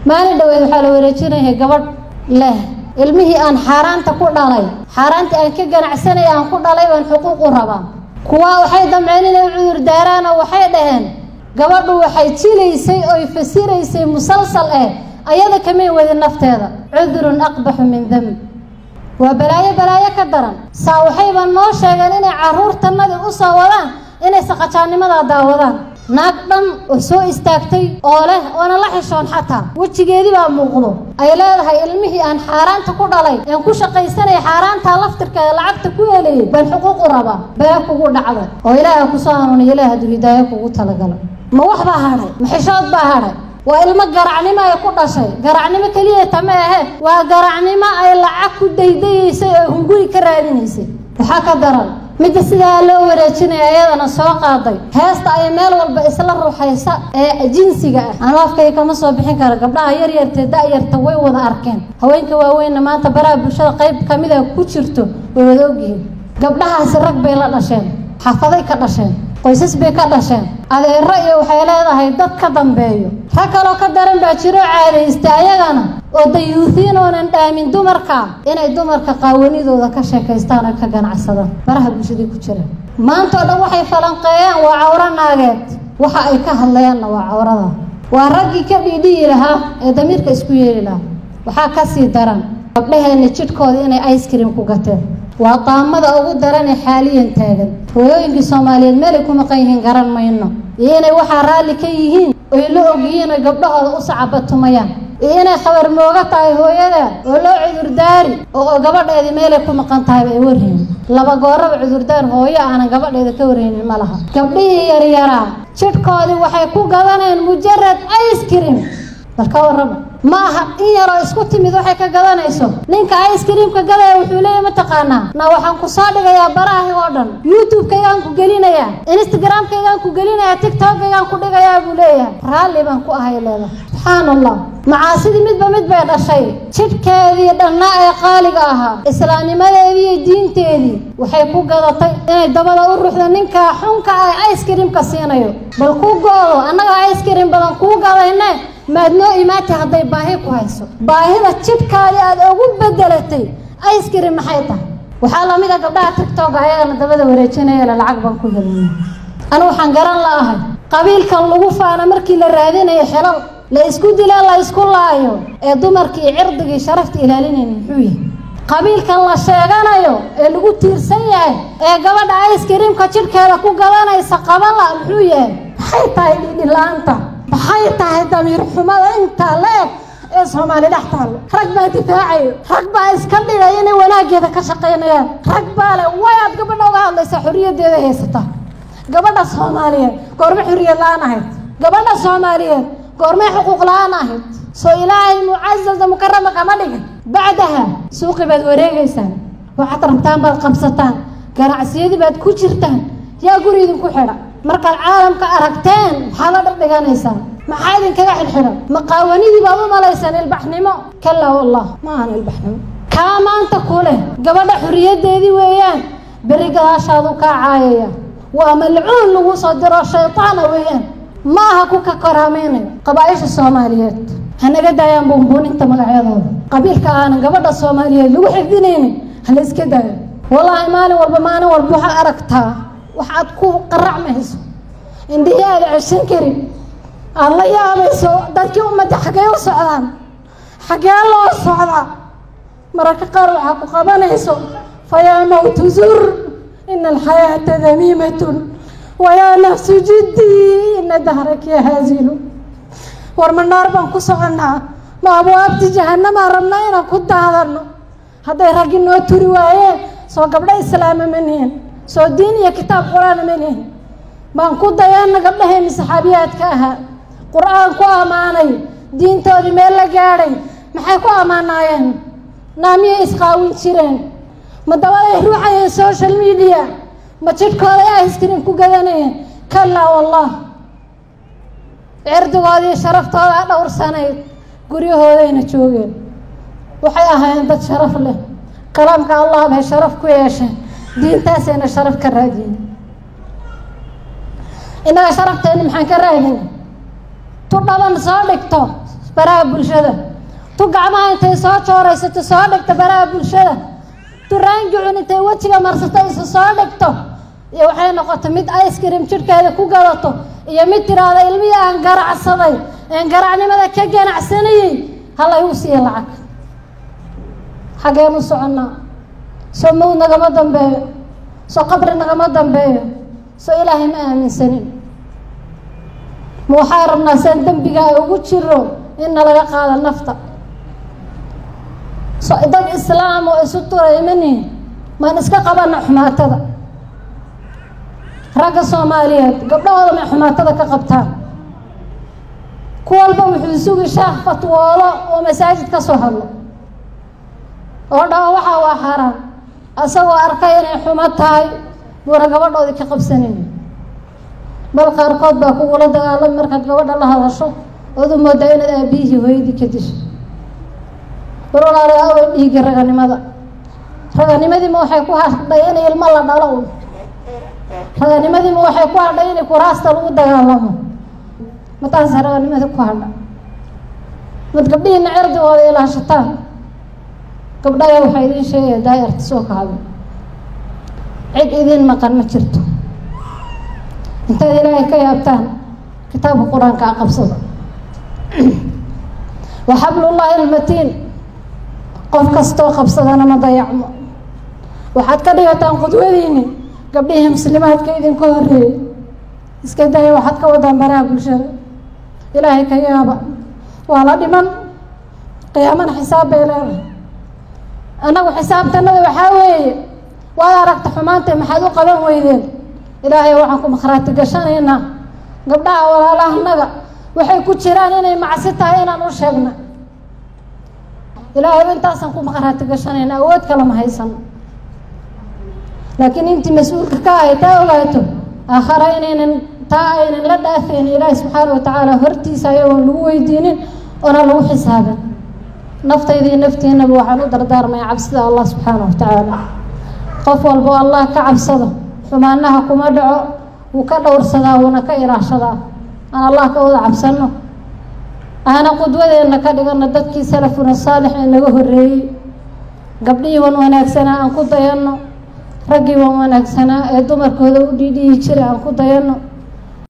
maalin dhaweed waxaa la wareejinaya gabadh leh ilmihii aan xaaraanta ku dhalay xaaraantii aan ka ganacsanay aan ku dhalay baan xuquuq u rabaa kuwa waxay damceen inay cudur daaraan oo waxay dhaheen gabadhu waxay jilaysay oy fasiraysay musalsal eh ayada kamay wadin nafteeda cudurun aqbaxu min demb waa balaayo balaayo ka daran saa waxayba noo sheegeen inay carruurtanadii u soo wadaan inay saqajaannimadaa daawadaan naag dhan oo soo istaagtay oo leh oona la xishoon xataa wejigeedii baa muuqdo ay leedahay ilmihii aan xaaraanta ku dhalay aan ku shaqaysanaya xaaraantaa laftirkeeda lacagta ku helayay baan xuquuq u rabaa baa kugu dhacday oo ilaaha kusoo hanuuniya ilaah hadduu hidaayo kugu talagalay ma wax baa hadhay ma xishood baa hadhay waa ilmo garacnimo ay ku dhashay garacnimo keliya tama ahe waa garacnimo ay lacag ku daydayeysay oo hunguri ka raadinaysay waxaa ka daran midda sidaa loo wareejinaya ayadana soo qaaday heesta ay meel walba isla ruuxaysa ee jinsiga ah anu afkay kama soo bixin kara gabdhaha yaryartee da-yarta way wada arkeen haweenka waaweynna maanta baraha bulshada qayb kamid a ku jirto way wada ogyihiin gabdhahaasi rag bay la dhasheen xafaday ka dhasheen qoysas bay ka dhasheen adeero iyo waxay leedahay dad ka dambeeyo rag kaloo ka daran baa jiro caadaysta ayagana oo dayuuhiin oonan dhaamin dumarka inay dumarka qaawanidooda ka sheekaystaan oo ka ganacsadaan baraha bulshadii ku jira maanta oo dhan waxay falanqeeyaan waa cawro naageed waxa ay ka hadlayaanna waa cawrada waa raggii ka dhiidhiyi lahaa ee damiirka isku yeeli lahaa waxaa kasii daran gabdhaheenna jidhkooda inay ice cream ku gateen waa qaamada ugu daranee xaaliyan taagan hooyooyinkii soomaaliyeed meelay ku maqan yihiin garan mayno iyo inay waxaa raalli ka yihiin oy la ogyihiin oy gabdhahooda u sacabatumayaan iyo inay khabar mooga tahay hooyada oo loo cudurdaari oo gabadheedii meelay ku maqan tahayba ay warhaynin laba gooraba cudurdaar hooyo aanan gabadheeda ka warhaynin ma laha gabdhihii yaryaraa jidhkoodii waxay ku gadaneen mujarad ice cream bal ka warraba ma aha in yaroo isku timid waxay ka gadanayso ninka ice creamka gadaya wuxuu leeyahy mataqaanaa na waxaan ku soo dhigayaa barahi oo dhan youtube-kaygaan ku gelinayaa instagram-kaygaan ku gelinayaa tiktok-kaygaan ku dhigayaa buu leeyahay raalli baan ku ahay leedahay subxaan allah macaasidii midba mid bay dhashay jidhkeedii dhannaa ee qaaliga ahaa islaamnimadeedii iyo diinteedii waxay ku gadatay inay dabada u ruxdo ninkaa xunka ah ice creamka siinayo bal ku go-do annaga ice cream badan kuu gadayne maad noo imaatay hadday baahi ku hayso baahida jidhkaadii aad ugu bedelatay ice cream maxay tahay waxaa lamid a gabdhaha tigtoga ayagana dabada wareejinayala lacag baan ku helina anu waxaan garan la'ahay qabiilkan lagu faana markii la raadinayo xelal la isku dila la isku laayo ee dumarkii cirdigii sharafta ilaalinayna muxuu yahay qabiilkan la sheeganayo ee lagu tiirsan yahay ee gabadha ice creamka jidhkeeda ku gadanaysa qabala muxuu yahay maxay tahay dhidhila-aanta maxay tahay damiir xumada intaa la eg ee soomaali dhex taallo rag baa difaacayo rag baa iska dhigay inay wanaaggeeda ka shaqaynayaan rag baa le way aad gabadha uga hadlaysaa xorriyaddeeda haysata gabadha soomaaliyeed goorme xorriyad la-aan ahayd gabadha soomaaliyeed goormee xuquuq la-aan ahayd soo ilaahay mucazalda mukarama kama dhigin bacdaha suuqi baad wareegaysaan waxaad rabtaan baad qabsataan ganacsiyadii baad ku jirtaan yaa guri idinku xidha markaad caalamka aragteen maxaa la dhardhiganaysaan maxaa idinkaga xidxidhan maqaawanidii baad u malaysaan ilbaxnimo kalaa wallah ma ahan ilbaxnimo kaa maanta ku leh gabadha xorriyaddeedii weeyaan berri gadaashaadu kaa caayaya waa malcuun lagu soo diro shaytaana weeyaan ma aha ku ka karaameynayo qabaaisha soomaaliyeed hanaga daayaan buunbuuninta magacyadooda qabiilka aanan gabadha soomaaliyeed lagu xifdinaynin hala iska daayo wallaahi maalin walba maalin walba waxaad aragtaa waxaad ku qaracmayso indhihii aada ceshan karin aada la yaabayso dadkii ummadda xaggee u socdaan xaggee loo socdaa mararka qaar waxaa ku qabanayso fayaa mawtu zur ina alxayaata damiimatun wayaa nafsu jiddii ina dahraki haazilu war ma naar baan ku soconnaa ma abwaabti jahanamaan rabnaa inaan ku daadano hadday raggi noo turi waayeen soo gabdho islaama ma nihin soo diin iyo kitaab qur-aana ma nihin baan ku dayanna gabdhaheenni saxaabiyaadka ahaa qur-aan ku ammaanay diintoodii meel la gaadhay maxay ku ammaanaayeen naamiyay isqaawin jireen ma dabaday ruuxayeen social media ma jidhkooday iskrin ku gadanayeen kalaa wallah cirdigoodii sharaftooda dhowrsanayd guryahoodayna joogeen waxay ahaayeen dad sharaf leh kalaamka allah bay sharaf ku yeesheen diintaasayna sharaf ka raadiyeen innaga sharafteena maxaan ka raadina tu dhaban soo dhigto baraha bulshada tu gacmaha intay soo jooraysato soo dhigto baraha bulshada tu raangicun intay wejiga marsato isu soo dhigto iyo waxay noqotay mid ice cream jidhkeeda ku gadato iyo mid tiraahda ilmihii aan garacsaday een garacnimada ka ganacsanayey halaygu siiya lacag xaggeen u soconnaa soo mawd nagama dambeeyo soo qabri nagama dambeeyo soo ilaahay ma aaminsanin ma waxaa rabnaa saan dembiga ay ugu jiro in nalaga qaado nafta so dad islaam oo isu turay manihin maan iska qabana xumaatada ragga soomaaliyeed gabdhahooda may xumaatada ka qabtaan ku walba wuxuu sugi shaah fatwoolo oo masaajid ka soo hadlo oo dhaho waxaa waa xaaraan asagoo arkay inay xumo tahay buuna gabadhoodii ka qabsanayn bal qaarkood baa kugula dagaalami markaad gabadha la hadasho ood u moodaa inaad aabiyihii hooyadii ka disho bal walaalayaa away dhiigi raganimada raganimadiima waxay ku hadhay in ilmo la dhalo un raganimadiima waxay ku hadhay in kuraasta lagu dagaalamo mataasa raganimadii ku hadha mad gabdhihiina cirdigooda ilaashataan gabdhaya waxaa idiin sheegaya daayarta soo kahada cid idiin maqan ma jirto intaad ilaahay ka yaabtaan kitaabka qur-aanka a qabsada wa xablullaahi almatiin qof kastoo qabsadana ma dayacmo waxaad ka dhigataan qudwadiini gabdhihii muslimaadka idinka horreeyey iska daya waxaad ka wadaan baraha bulshada ilaahay ka yaaba waa la dhiman qiyaamana xisaab bay leedahay annagu xisaabtanada waxaa weeye waad aragta xumaantay maxaad u qaban weydeen ilaahay waxaan ku makhraati gashanaynaa gabdhaha walaalahanaga waxay ku jiraan inay macsi tahay inaan u sheegna ilaahay intaasaan ku makhraati gashanayna awood kale ma haysano laakiin intii mas-uulka ka ahay taa ogaato aakhara inaynan taa aynan la dhaafeyn ilaahay subxaana wa tacaala hortiisa ayagoon lagu weydiinin oona lagu xisaabin naftayda iyo naftiinaba waxaan u dardaarmaya cabsida allah subxaana wa tacaala qof walbo allah ka cabsado xumaanaha kuma dhaco wuu ka dhowrsadaa wuuna ka ilaashadaa aan allah ka wada cabsano aana qudwadeenna ka dhigano dadkii salafuna saalix ee naga horreeyey gabdhihii wan wanaagsanaa aan ku dayanno raggii wan wanaagsanaa ee dumarkooda u dhiidhiyi jiray aan ku dayanno